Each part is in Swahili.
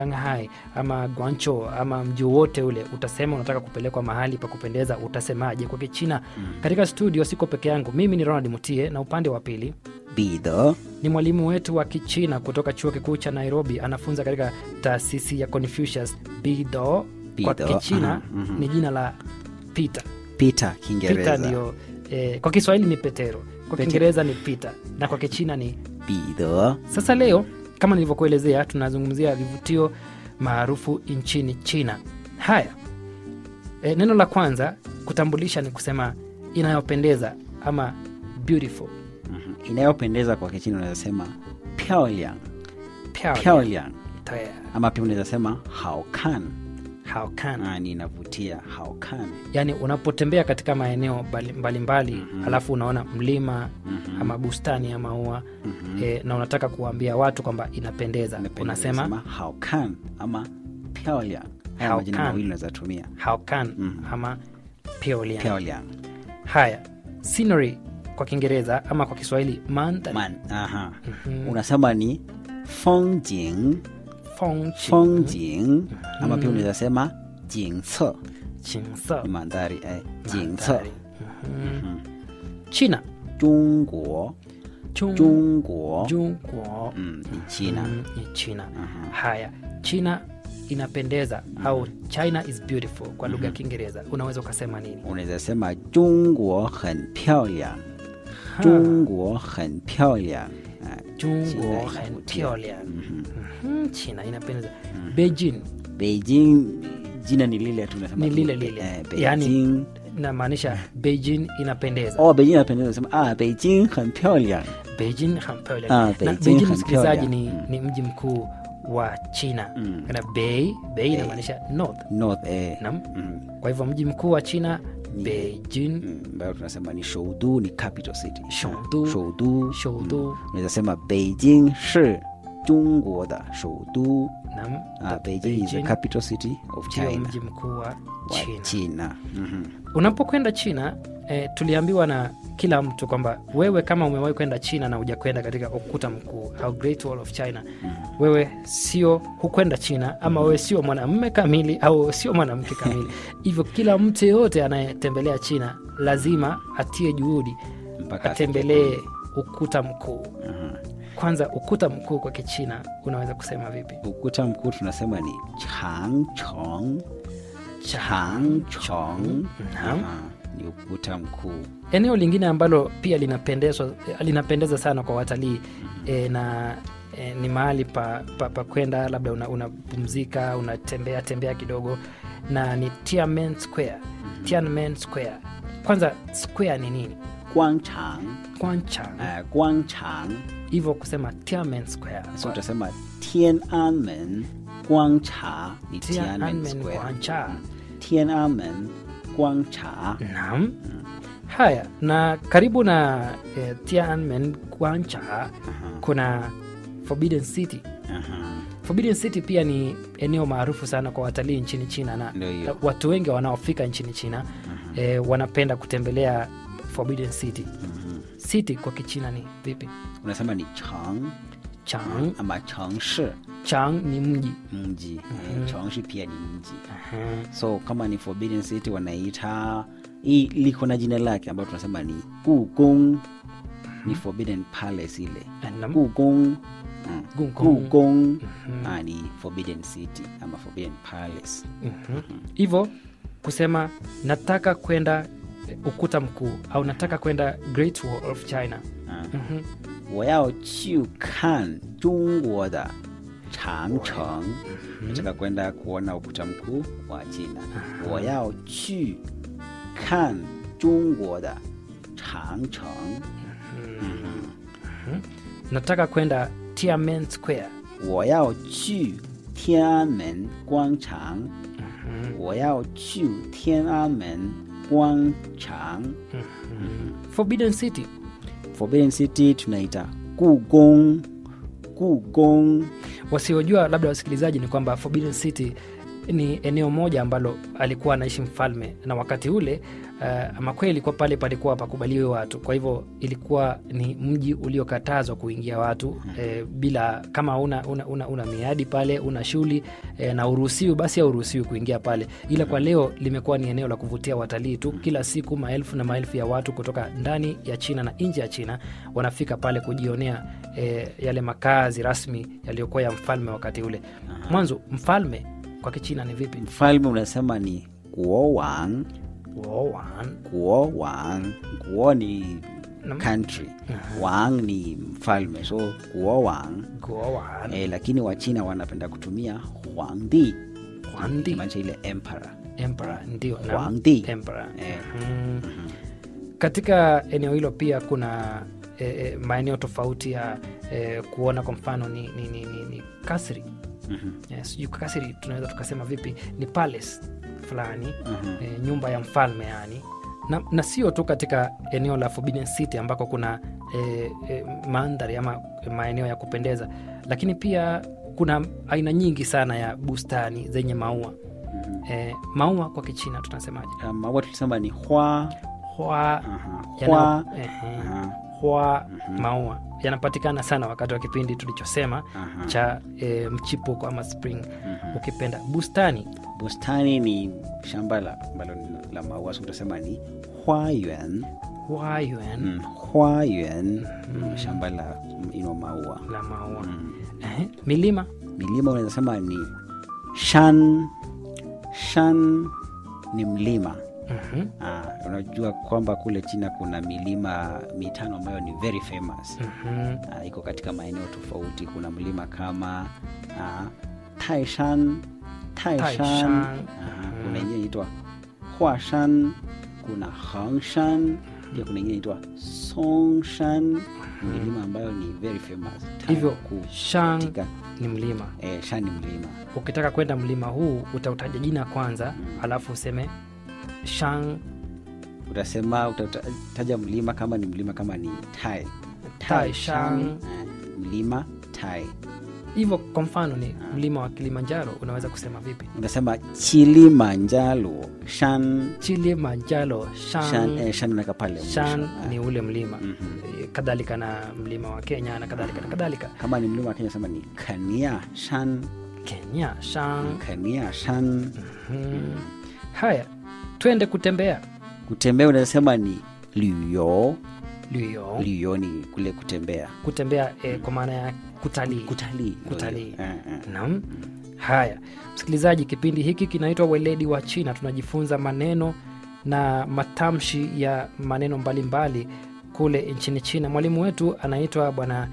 Shanghai ama Guangzhou ama mji wote ule, utasema unataka kupelekwa mahali pa kupendeza, utasemaje kwa Kichina? Katika studio siko peke yangu, mimi ni Ronald Mutie na upande wa pili 彼得 ni mwalimu wetu wa Kichina kutoka chuo kikuu cha Nairobi, anafunza katika taasisi ya Confucius. Bido kwa Bido, Kichina aha, mhm. ni jina la Peter. Peter Peter Kiingereza ndio eh, kwa Kiswahili ni Petero, kwa Pete- Kiingereza ni Peter na kwa Kichina ni 彼得 Sasa leo kama nilivyokuelezea, tunazungumzia vivutio maarufu nchini China. Haya, e, neno la kwanza kutambulisha ni kusema inayopendeza ama beautiful. Mhm. inayopendeza kwa Kichina unaweza sema 漂亮漂亮漂亮 Taya, ama pia unaweza sema 好看 how can Ah, ni inavutia 好看 yani unapotembea katika maeneo mbali- mbalimbali alafu unaona mlima ama bustani ya maua e, na unataka kuwaambia watu kwamba inapendeza, Unapenda unasema unasema 好看 ama 漂亮 haya 好 majina 看 mawili unaweza tumia how can ama 漂亮漂亮 Haya, scenery kwa Kiingereza ama kwa Kiswahili mandhari. man aha unasema ni 风景 Feng 风景 ama pia unaweza sema 景色 Qingse, ni mandhari eh, 景色 mandhari. Mhm. China 中国 Chung- 中国 Jungguo. mm, ni China Mm, ni China. Haya, China inapendeza au China is beautiful kwa lugha ya Kiingereza unaweza ukasema nini? unaweza sema 中国很漂亮 中国很漂亮Ah, Jungguo China 很 inavutia. 漂亮. Mhm, China inapendeza. Beijing Beijing jina ni lile tu unasema Ni tu, lile lile. eh, Yaani- Beijing inamaanisha Beijing inapendeza. oh Beijing inapendeza unasema ah Beijing 很漂亮 Beijing 很漂亮 Ah, 那 Beijing Beijing 很 msikilizaji 漂亮 ni, Mm. ni mji mkuu wa China Mm. na Bei Bei inamaanisha north North eh Naam. mm, kwa hivyo mji mkuu wa China Beijing mm, ambayo tunasema ni Shoudu ni capital city Shoudu. Shoudu Shoudu unaweza sema Beijing 是中国的首都 Naam, ah, Beijing is the Beijing capital city of ndio China mji mkuu wa wa China. China Mhm. Unapokwenda China eh, tuliambiwa na kila mtu kwamba wewe kama umewahi kwenda China na hujakwenda katika ukuta mkuu au Great Wall of China, wewe sio hukwenda China ama wewe sio mwanamume kamili au sio mwanamke kamili. Hivyo kila mtu yeyote anayetembelea China lazima atie juhudi mpaka atembelee ukuta mkuu. Aha. Kwanza, ukuta mkuu kwa Kichina unaweza kusema vipi? ukuta mkuu tunasema ni Changchong Changchong Naam. Aha, ni ukuta mkuu Eneo lingine ambalo pia linapendezwa linapendeza sana kwa watalii e, na e, ni mahali pa, pa, pa kwenda labda unapumzika una unapumzika, unatembea tembea kidogo na ni Tiananmen Square. Tiananmen Square. Kwanza square ni nini? Guangchang Kwanchang. uh, Guangchang Hivyo kusema Tiananmen Square. so utasema Tiananmen Guangcha ni Tiananmen Tiananmen Square Guangcha. Tiananmen Guangcha Naam. Haya, na karibu na eh, Tiananmen Guangcha kuna Forbidden City. Aha. Forbidden City pia ni eneo maarufu sana kwa watalii nchini China na Ndio hiyo. watu wengi wanaofika nchini China eh, wanapenda kutembelea Forbidden City. City kwa Kichina ni vipi? unasema ni Chang Chang. ama Changshi Chang ni mji. mji eh, Changshi pia ni mji Aha. so kama ni Forbidden City wanaita hii liko na jina lake ambayo tunasema ni Gugong ni Forbidden Palace ile Naam. Gugong mm. Gugong. Gugong ah, ni Forbidden City ama Forbidden Palace Mhm. Hivyo kusema nataka kwenda eh, ukuta mkuu au nataka kwenda Great Wall of China. ah. Mhm. 我要去看中国的长城 nataka kwenda kuona ukuta mkuu wa China 我要去看中国的长城 Nataka kwenda Tiananmen Square. 我要去天安门广场，我要去天安门广场。 Forbidden City. Forbidden City tunaita 故宫，故宫 Wasiojua labda wasikilizaji ni kwamba Forbidden City ni eneo moja ambalo alikuwa anaishi mfalme na wakati ule uh, ama kweli ilikuwa pale palikuwa pakubaliwe watu kwa hivyo ilikuwa ni mji uliokatazwa kuingia watu eh, bila kama una, una, una, una miadi pale una shughuli eh, na uruhusiwi basi hauruhusiwi kuingia pale ila kwa leo limekuwa ni eneo la kuvutia watalii tu kila siku maelfu na maelfu ya watu kutoka ndani ya china na nje ya china wanafika pale kujionea eh, yale makazi rasmi yaliyokuwa ya mfalme wakati ule mwanzo mfalme kwa kichina ni vipi mfalme unasema ni guowang Wowan. guowang guo ni Nam- country wang ni mfalme so guowang Gowan. eh, lakini wachina wanapenda kutumia huangdi Huangdi. maanisha ile emperor Emperor, ndio naam. Huangdi. Emperor. Eh. Mhm. katika eneo hilo pia kuna e, e, maeneo tofauti ya e, kuona kwa mfano ni, ni, ni, ni, ni kasri Mhm. e, sijui kasri tunaweza tukasema vipi ni palace fulani Mhm. e, nyumba ya mfalme yani na, na sio tu katika eneo la Forbidden City ambako kuna e, e, mandhari ama maeneo ya kupendeza lakini pia kuna aina nyingi sana ya bustani zenye maua e, maua kwa kichina tunasemaje Ah, maua tulisema ni hua hua aha, yana- hua ehe, aha, hua maua yanapatikana sana wakati wa kipindi tulichosema aha. cha e, mchipuko ama spring ukipenda bustani bustani ni shamba la ambalo ni la maua so utasema ni huayuan huayuan mm, huayuan mm, shamba la ino maua la maua mm. Ehe, milima milima unaweza sema ni shan shan ni mlima Mhm, ah, unajua kwamba kule china kuna milima mitano ambayo ni very famous mhm, ah, iko katika maeneo tofauti kuna mlima kama ah, taishan taishan Taishan. Aha, kuna ingine inaitwa huashan kuna hangshan pia kuna ingine inaitwa songshan milima ambayo ni very famous tano hivyo kuu shang katika ni mlima eh, shan ni mlima ukitaka kwenda mlima huu utautaja jina kwanza alafu useme shang utasema utataja mlima kama ni mlima kama ni tai Taishan. eh, mlima tai hivyo kwa mfano ni mlima wa kilimanjaro unaweza kusema vipi unasema chilimanjaro shan chilimanjaro shan, shang, eh, shan unaweka pale mwisho. shan Ah, ni ule mlima mhm. Eh, kadhalika na mlima wa kenya na kadhalika na kadhalika kama ni mlima wa kenya sema ni kania shan kenya shang kania shan hmm. haya twende kutembea kutembea unasema ni luyo luyo luyo ni kule kutembea kutembea eh, kwa maana ya kutalii kutalii Kutalii. Eh, eh. Naam. Haya, msikilizaji, kipindi hiki kinaitwa Weledi wa China. Tunajifunza maneno na matamshi ya maneno mbalimbali kule nchini China. Mwalimu wetu anaitwa Bwana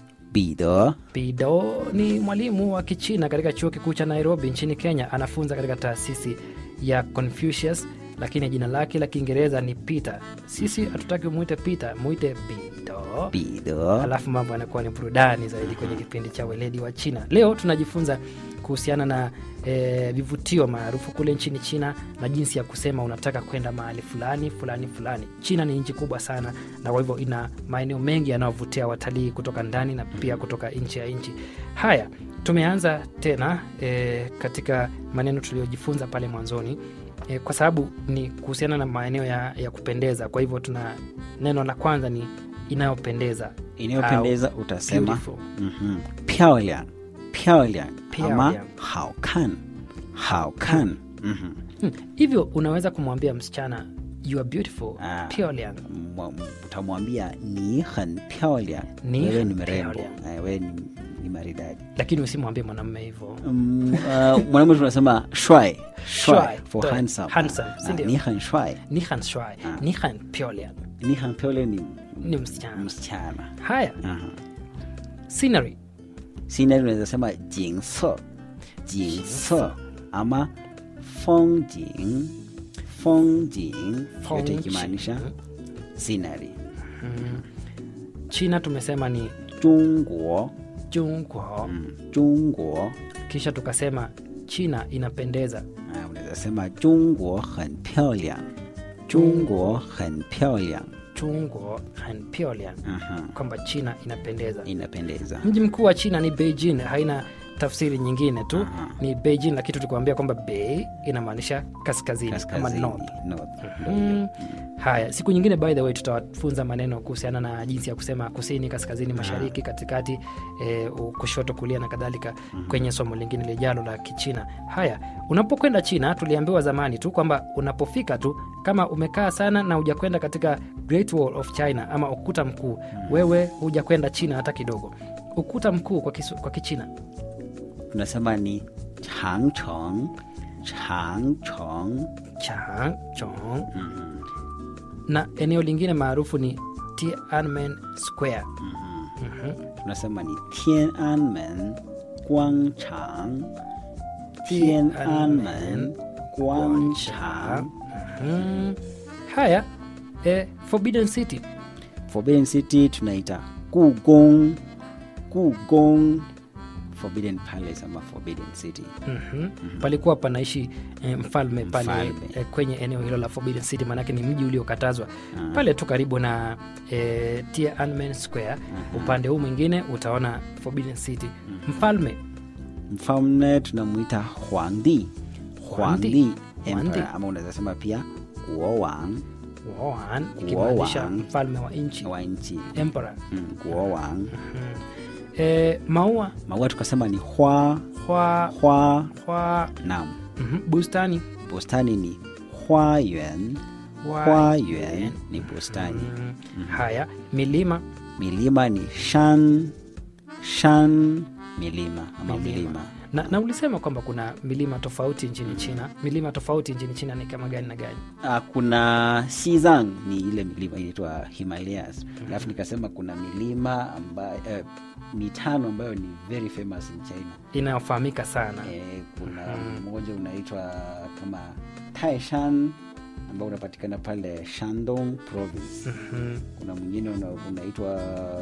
Bide Pido, ni mwalimu wa Kichina katika chuo kikuu cha Nairobi nchini Kenya. Anafunza katika taasisi ya Confucius, lakini jina lake la Kiingereza ni Peter. Sisi hatutaki umwite Peter, mwite Pido Bide alafu mambo yanakuwa ni burudani zaidi kwenye kipindi cha weledi wa china leo tunajifunza kuhusiana na e, vivutio maarufu kule nchini china na jinsi ya kusema unataka kwenda mahali fulani fulani fulani china ni nchi kubwa sana na kwa hivyo ina maeneo mengi yanayovutia watalii kutoka ndani na pia kutoka nchi ya nchi haya tumeanza tena e, katika maneno tuliyojifunza pale mwanzoni e, kwa sababu ni kuhusiana na maeneo ya, ya kupendeza kwa hivyo tuna neno la kwanza ni inayopendeza inayopendeza utasema beautiful. mhm, 漂亮漂亮漂亮 ama 好看好看mhm. Hmm, hivyo unaweza kumwambia msichana you are beautiful Ah. Pyongyang. Mwa- utamwambia ni很漂亮 Ni wewe 很 ni mrembo 漂亮 Eh, wewe ni, ni maridadi lakini usimwambie mwanamume hivyo Mm, uh, mwanamume tunasema shwai Shwai, for to- handsome handsome, Ah, si ndio? ni han shwai ni han shwai Ah. ni han Pyongyang. ni han pyole ni ni msichana msichana haya Aha. scenery scenery unaweza sema jinse jinse ama fongjing fongjing yote Fongjing. ikimaanisha scenery mm. china tumesema ni jungwo jungwo mm, jungwo kisha tukasema china inapendeza Ah, unaweza sema jungwo很漂亮中国很漂亮 chungwo han Pyongyang. Aha, kwamba china inapendeza inapendeza mji mkuu wa china ni beijing haina tafsiri nyingine tu ni beijing lakini tulikuambia kwamba bei inamaanisha kaskazini, ama kaskazini north north. Mm. Haya, siku nyingine by the way tutawafunza maneno kuhusiana na jinsi ya kusema kusini, kaskazini, mashariki, katikati, e, kushoto, kulia na kadhalika kwenye somo lingine lijalo la Kichina. Haya, unapokwenda China, tuliambiwa zamani tu kwamba unapofika tu, kama umekaa sana na hujakwenda katika Great Wall of China ama ukuta mkuu, wewe hujakwenda China hata kidogo. Ukuta mkuu kwa, kisu, kwa Kichina tunasema ni changcheng changcheng Changchong na eneo lingine maarufu ni Tiananmen Square. tunasema ni Tiananmen Guangchang Tiananmen Guangchang Mm. Haya, eh, Forbidden City Forbidden City tunaita Gugong Gugong Forbidden Palace ama Forbidden City Mhm. palikuwa panaishi eh, mfalme pale Mfalme. eh, kwenye eneo hilo la Forbidden City, maanake ni mji uliokatazwa pale tu karibu na eh, Tiananmen Square. Upande huu mwingine utaona Forbidden City. Mfalme mfalme tunamuita Huangdi Huangdi. Huangdi Huangdi. Emperor ama unaweza sema pia Guowang Wuhan, ikimaanisha Wuhan. mfalme wa nchi wa nchi emperor. mm, Guowang Eh, maua maua tukasema ni hua hua, hua hua, nam mhm, bustani bustani ni huayuan Hua- huayuan ni bustani Mm. Haya, milima milima ni shan shan milima ama Milima. milima na, na ulisema kwamba kuna milima tofauti nchini China. Milima tofauti nchini China ni kama gani na gani? Ah, kuna Xizang ni ile milima inaitwa Himalayas alafu nikasema kuna milima ambayo eh, mitano ambayo ni very famous in China Inayofahamika sana eh, kuna mmoja unaitwa kama Taishan ambao unapatikana pale Shandong province Mhm. kuna mwingine una, unaitwa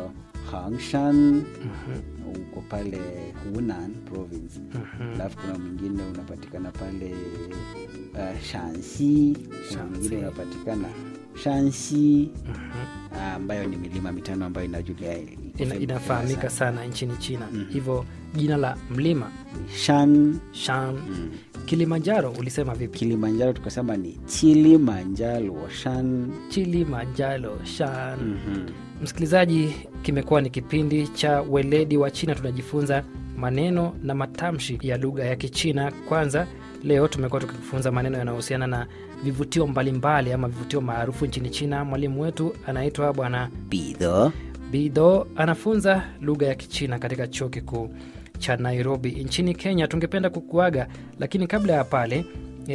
Hangshan uko pale Hunan province alafu kuna mwingine unapatikana pale uh, Shanxi kuna Shanxi. mwingine unapatikana Shanxi ah, ambayo ni milima mitano ambayo inajulia Ina, inafahamika sana nchini China. Hivyo jina la mlima Shan Shan Kilimanjaro ulisema vipi? Kilimanjaro tukasema ni Kilimanjaro Shan Kilimanjaro Shan. Msikilizaji, kimekuwa ni kipindi cha weledi wa China. Tunajifunza maneno na matamshi ya lugha ya Kichina. Kwanza leo tumekuwa tukifunza maneno yanayohusiana na vivutio mbalimbali ama vivutio maarufu nchini China. Mwalimu wetu anaitwa Bwana Bide Bido, anafunza lugha ya Kichina katika chuo kikuu cha Nairobi nchini Kenya. Tungependa kukuaga, lakini kabla ya pale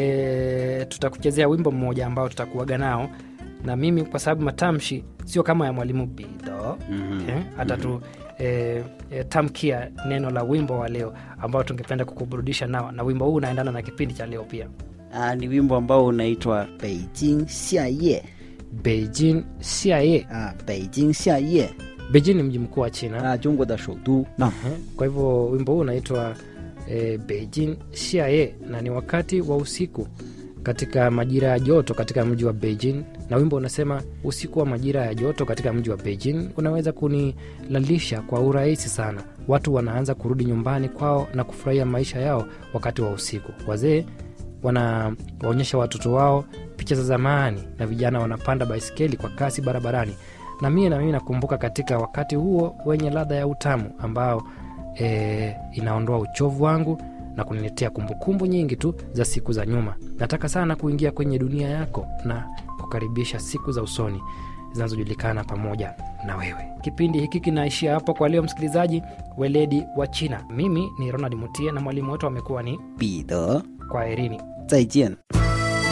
e, tutakuchezea wimbo mmoja ambao tutakuaga nao na mimi, kwa sababu matamshi sio kama ya mwalimu Bido eh, atatu e, e, tamkia neno la wimbo wa leo ambao tungependa kukuburudisha nao, na wimbo huu unaendana na kipindi cha leo pia. ah, ni wimbo ambao unaitwa Beijing Xiaye Beijing Xiaye. ah, Beijing Xiaye Beijing ni mji mkuu wa China. ah, Jungwa da shoudu na Kwa hivyo wimbo huu unaitwa e, Beijing Xiaye na ni wakati wa usiku katika majira ya joto katika mji wa Beijing, na wimbo unasema usiku wa majira ya joto katika mji wa Beijing unaweza kunilalisha kwa urahisi sana. Watu wanaanza kurudi nyumbani kwao na kufurahia maisha yao wakati wa usiku. Wazee wanawaonyesha watoto wao picha za zamani na vijana wanapanda baisikeli kwa kasi barabarani, na mie na mimi nakumbuka katika wakati huo wenye ladha ya utamu ambao e, inaondoa uchovu wangu na kuniletea kumbukumbu nyingi tu za siku za nyuma. Nataka sana kuingia kwenye dunia yako na kukaribisha siku za usoni zinazojulikana pamoja na wewe. Kipindi hiki kinaishia hapo kwa leo, msikilizaji. Weledi wa China, mimi ni Ronald Mutie na mwalimu wetu amekuwa ni Bide Kwaherini. 再见。